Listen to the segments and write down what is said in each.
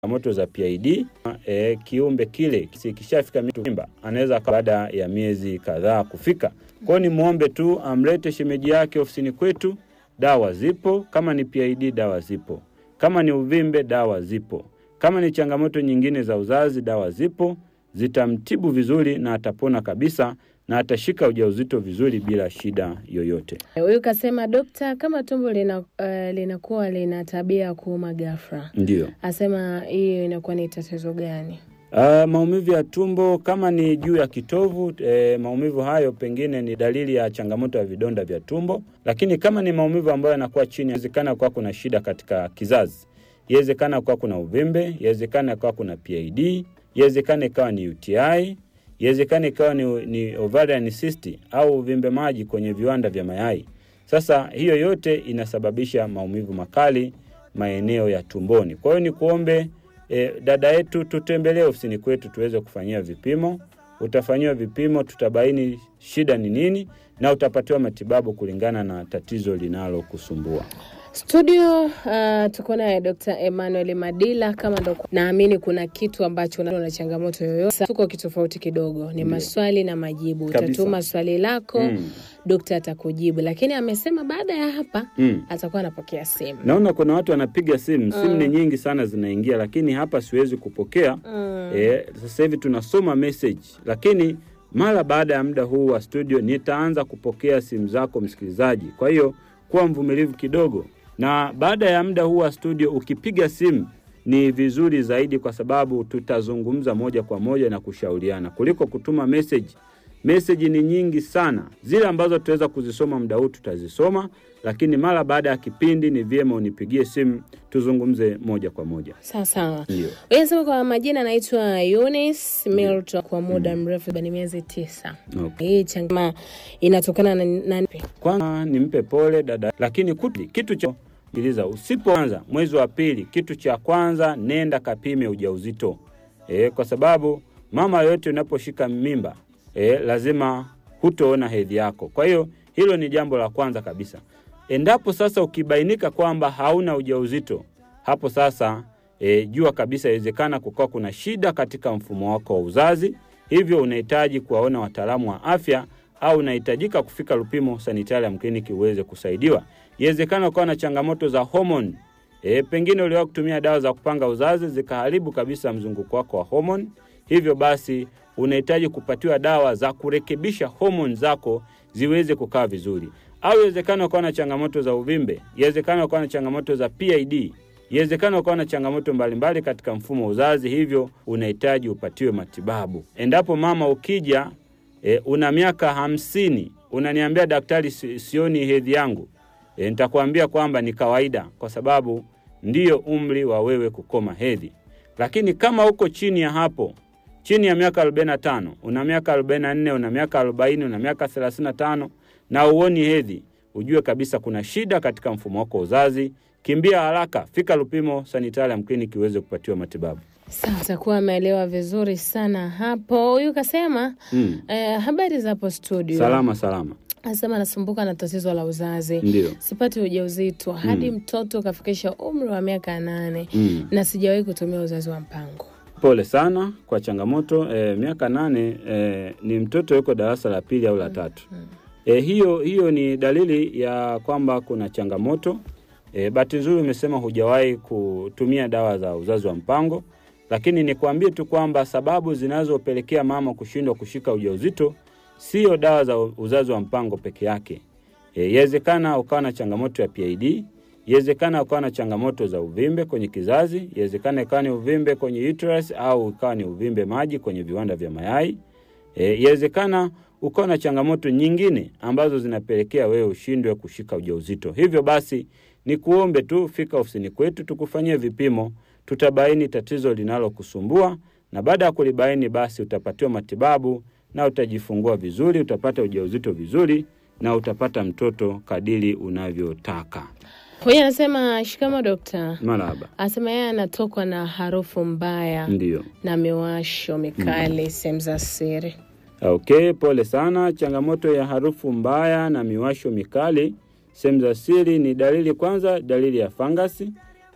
changamoto za PID e, kiumbe kile kishafika mimba anaweza baada ya miezi kadhaa kufika. Kwa hiyo ni muombe tu amlete shemeji yake ofisini kwetu, dawa zipo. Kama ni PID dawa zipo, kama ni uvimbe dawa zipo, kama ni changamoto nyingine za uzazi dawa zipo, zitamtibu vizuri na atapona kabisa na atashika ujauzito vizuri bila shida yoyote. Huyu kasema dokta, kama tumbo lina, uh, linakuwa lina tabia ya kuuma ghafla, Ndio. asema hiyo inakuwa ni tatizo gani? Uh, maumivu ya tumbo kama ni juu ya kitovu eh, maumivu hayo pengine ni dalili ya changamoto ya vidonda vya tumbo, lakini kama ni maumivu ambayo yanakuwa chini, inawezekana kuwa kuna shida katika kizazi, inawezekana kuwa kuna uvimbe, inawezekana kuwa kuna PID, inawezekana ikawa ni UTI, inawezekana ikawa ni, ni ovarian cyst au uvimbe maji kwenye viwanda vya mayai. Sasa hiyo yote inasababisha maumivu makali maeneo ya tumboni. Kwa hiyo ni kuombe E, dada yetu tutembelee ofisini kwetu tuweze kufanyia vipimo. Utafanyiwa vipimo, tutabaini shida ni nini na utapatiwa matibabu kulingana na tatizo linalokusumbua. Studio uh, tuko naye Dr. Emmanuel Madila. Kama ndo naamini kuna kitu ambacho una na changamoto yoyote, tuko kitofauti kidogo, ni maswali na majibu. Kabisa. Utatuma swali lako Mm. dokta atakujibu, lakini amesema baada ya hapa Mm. atakuwa anapokea simu. Naona kuna watu wanapiga simu, simu ni nyingi sana zinaingia, lakini hapa siwezi kupokea. Mm. E, sasa hivi tunasoma message, lakini mara baada ya muda huu wa studio nitaanza kupokea simu zako msikilizaji. Kwa hiyo kuwa mvumilivu kidogo, na baada ya muda huu wa studio ukipiga simu ni vizuri zaidi, kwa sababu tutazungumza moja kwa moja na kushauriana kuliko kutuma message. Meseji ni nyingi sana, zile ambazo tutaweza kuzisoma muda huu tutazisoma, lakini mara baada ya kipindi ni vyema unipigie simu tuzungumze moja kwa moja. Sawa sawa. Ndio. Yeye anasema kwa majina anaitwa Eunice Milton kwa muda mrefu ni miezi tisa. Okay. Hii changama inatokana na, na Kwanza nimpe pole dada, lakini kuti, kitu cha sikiliza, usipoanza mwezi wa pili, kitu cha kwanza nenda kapime ujauzito e, kwa sababu mama yoyote unaposhika mimba e, lazima hutoona hedhi yako. Kwa hiyo hilo ni jambo la kwanza kabisa. Endapo sasa ukibainika kwamba hauna ujauzito, hapo sasa e, jua kabisa inawezekana kukawa kuna shida katika mfumo wako wa uzazi, hivyo unahitaji kuwaona wataalamu wa afya au unahitajika kufika Lupimo Sanitarium Clinic uweze kusaidiwa. Iwezekana ukawa na changamoto za homoni e, pengine uliwahi kutumia dawa za kupanga uzazi zikaharibu kabisa mzunguko wako wa homoni, hivyo basi unahitaji kupatiwa dawa za kurekebisha homoni zako ziweze kukaa vizuri. Au iwezekana ukawa na changamoto za uvimbe, iwezekana ukawa na changamoto za PID, iwezekana ukawa na changamoto mbalimbali katika mfumo wa uzazi, hivyo unahitaji upatiwe matibabu. Endapo mama ukija e, una miaka hamsini unaniambia daktari, si- sioni hedhi yangu, e, nitakuambia kwamba ni kawaida, kwa sababu ndiyo umri wa wewe kukoma hedhi. Lakini kama uko chini ya hapo, chini ya miaka 45, una miaka 44, una miaka 40, una miaka 35 na uoni hedhi, ujue kabisa kuna shida katika mfumo wako wa uzazi. Kimbia haraka, fika Lupimo Sanitarium Clinic uweze kupatiwa matibabu. Sawa, atakuwa ameelewa vizuri sana hapo. Huyu kasema Mm. eh, habari za hapo studio. Salama salama, Anasema anasumbuka na tatizo la uzazi, ndio. sipati ujauzito hadi mtoto kafikisha umri wa miaka nane Mm. na sijawahi kutumia uzazi wa mpango. Pole sana kwa changamoto e, miaka nane e, ni mtoto yuko darasa la pili au la tatu. E, hiyo hiyo ni dalili ya kwamba kuna changamoto. E, bahati nzuri umesema hujawahi kutumia dawa za uzazi wa mpango, lakini nikwambie tu kwamba sababu zinazopelekea mama kushindwa kushika ujauzito sio dawa za uzazi wa mpango peke yake. E, Yawezekana ukawa na changamoto ya PID, yawezekana ukawa na changamoto za uvimbe kwenye kizazi, yawezekana ikawa ni uvimbe kwenye uterus au ikawa ni uvimbe maji kwenye viwanda vya mayai. E, yawezekana ukawa na changamoto nyingine ambazo zinapelekea wewe ushindwe kushika ujauzito. Hivyo basi ni kuombe tu fika ofisini kwetu tukufanyie vipimo, tutabaini tatizo linalokusumbua na baada ya kulibaini basi utapatiwa matibabu na utajifungua vizuri, utapata ujauzito vizuri na utapata mtoto kadiri unavyotaka. Huyu anasema shikamo dokta. Marahaba. Anasema yeye anatokwa na harufu mbaya Ndiyo. na miwasho mikali sehemu za siri. Okay, pole sana. Changamoto ya harufu mbaya na miwasho mikali sehemu za siri ni dalili kwanza, dalili ya fangasi.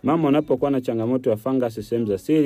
Mama unapokuwa na changamoto ya fangasi sehemu za siri